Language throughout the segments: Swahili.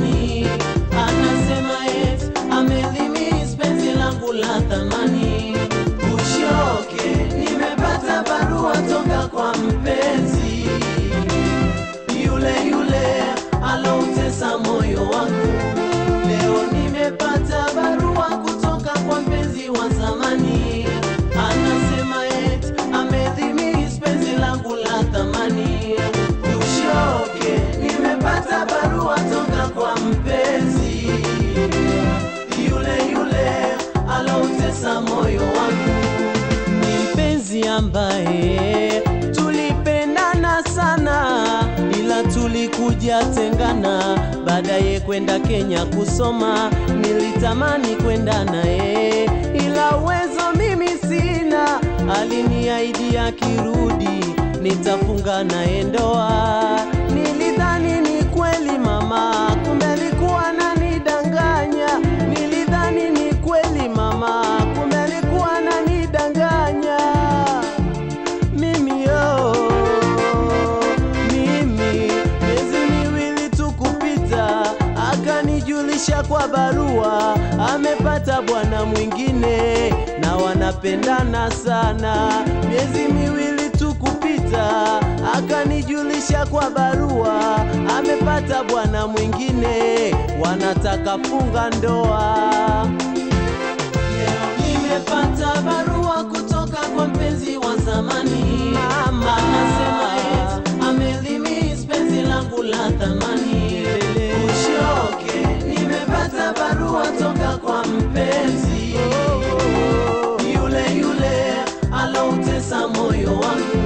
zamani, anasema eti amelimiss penzi langu la thamani. Ushoke, nimepata barua toka kwa mpenzi yule yule aloutesa moyo wangu. Leo nimepata barua kutoka kwa mpenzi wa zamani, anasema eti amedhimis penzi langu la thamani. Ushoke, nimepata barua toka kwa mpenzi yule yule aloutesa moyo wangu ni mpenzi ambaye tulipendana sana, ila tulikuja tengana. Baadaye kwenda Kenya kusoma, nilitamani kwenda naye, ila uwezo mimi sina. Aliniahidi akirudi nitafunga naye ndoa. Nilidhani ni kweli mama, kumbe alikuwa ananidanganya. Nilidhani ni kweli mama, kumbe alikuwa ananidanganya. Mimi yo, mimi miezi miwili tu kupita, akanijulisha kwa barua amepata bwana mwingine na wanapendana sana. Miezi miwili tu kupita, akanijulisha kwa barua amepata bwana mwingine, wanataka funga ndoa. Leo nimepata barua kutoka kwa mpenzi wa zamani, mama anasema eti amelimiss penzi langu la thamani. Ushoke, nimepata barua toka kwa mpenzi yule yule aloutesa moyo wangu.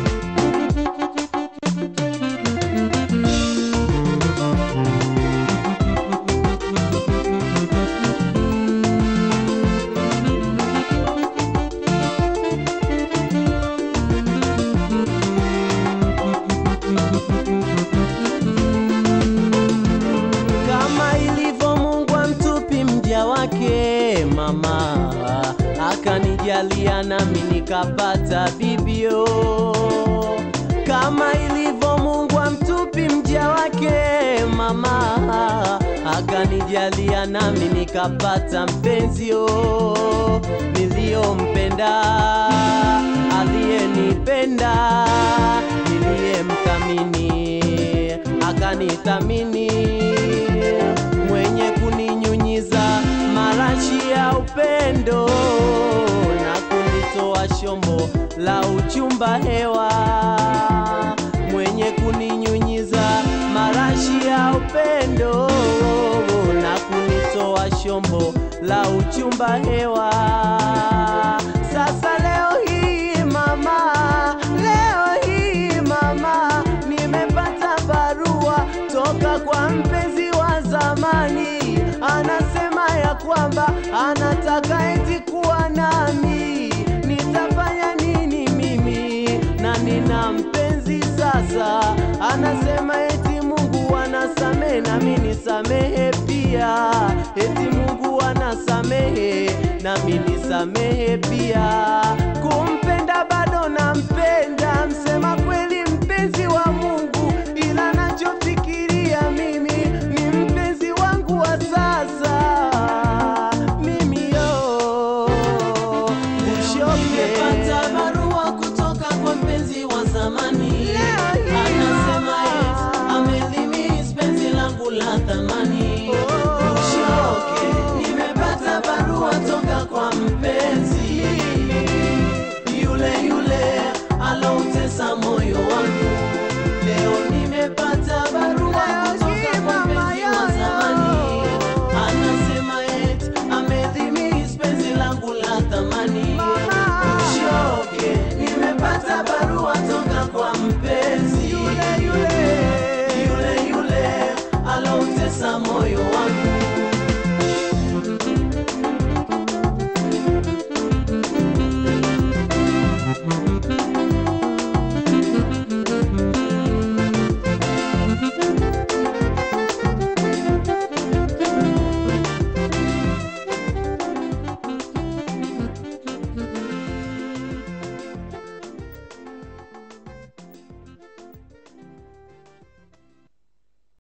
kama ilivyo Mungu amtupi mja wake, mama akanijalia nami nikapata bibio. Kama ilivyo Mungu amtupi mja wake, mama akanijalia nami nikapata mpenzio niliyompenda, aliyenipenda, niliyemthamini akanithamini, mwenye kuninyunyiza marashi ya upendo na kunitoa shombo la uchumba hewa, mwenye kuninyunyiza marashi ya upendo na kunitoa shombo la uchumba hewa. Sasa leo hii mama, leo hii mama, nimepata barua toka kwa mpenzi wa zamani, anasema ya kwamba anataka eti kuwa nami. Nitafanya nini mimi na nina mpenzi sasa? Anasema eti Mungu anasamehe nami nisamehe pia, eti Mungu anasamehe nami nisamehe pia. Kumpenda bado nampenda, msema kweli mpenzi wa Mungu, ila nachofikiria mimi ni mpenzi wangu wa sasa. Mimi yo ushoke. Nimepata barua kutoka kwa mpenzi wa zamani, anasema eti amelimiss penzi langu la thamani. Ushoke, nimepata barua toka kwa mpenzi yule yule aloutesa moyo wangu. Leo nimepata barua kutoka kwa mpenzi wa zamani, anasema eti amedhimis penzi langu la thamani. Ushoke, nimepata barua toka kwa mpenzi yule yule yule yule aloutesa moyo wangu.